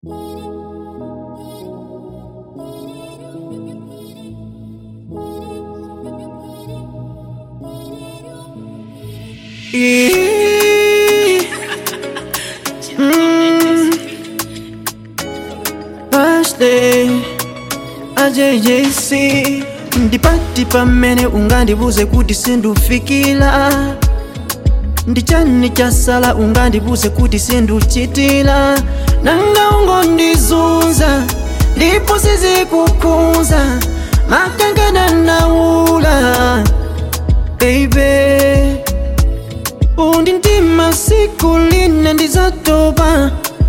Birthday AJJC ndipati pamene ungandibuze kuti sindufikira ndichani chasala ungandibuze kuti sinduchitira nanga ungondizunza ndipo sizikukhunza makangana naula baby undi ndima siku lina ndizatopa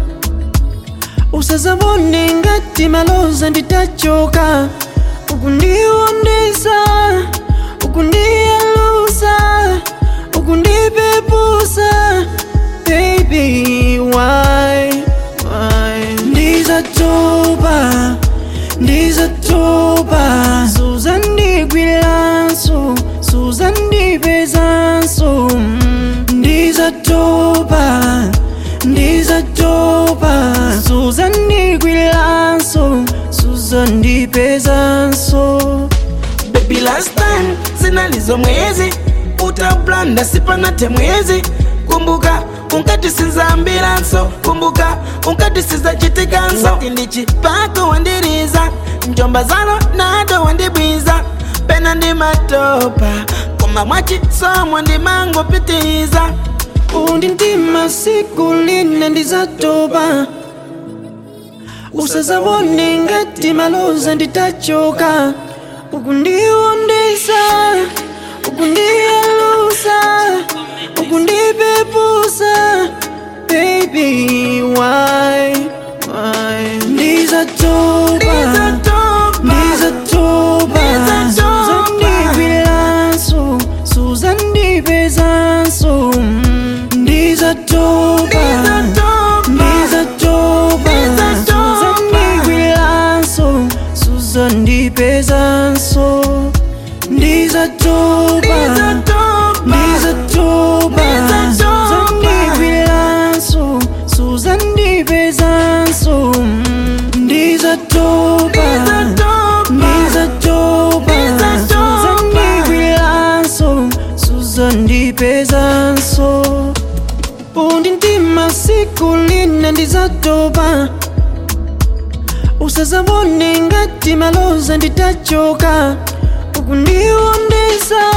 usazabone ngati maloza nditachoka ukundiwondesa ukundiyalusa ukundipepusa baby why why ndizatopa ndizatopa suzandigwiranso suzandipezanso mm, ndizatopa ndizatopa suzandigwiranso suzandipezanso Baby last time zinalizo mwezi utablanda sipanate mwezi kumbuka unkati sinzambiranso kumbuka unkati sizachitikanso ndichipako wandiriza njomba zalo nado wandibwiza pena ndi matopa koma mwachisomo ndimangopitiza undi ndima siku lina ndizatopa usazabone ngati maloza nditachoka ukundiwondesa ukundiyalusa ukundipepusa baby why why ndizatopa ndizatopa suzandigwiranso suzandipezanso mm, ndizatopa ndizatopa suzandigwiranso suzandipezanso ndizatopa ndizatopa suzandigwiranso suzandipezanso mm, ndizatopa ndizatopa suzandigwiranso suzandipezanso undi ndima siku lina ndizatopa usazabone ngati maloza nditachoka ukundiwondesa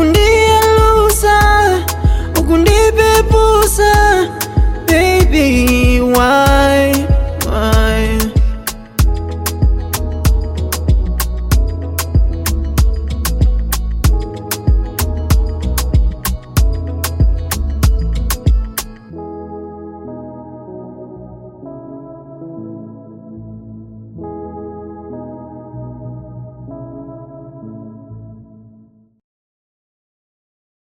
ukundiyalusa ukundipepusa baby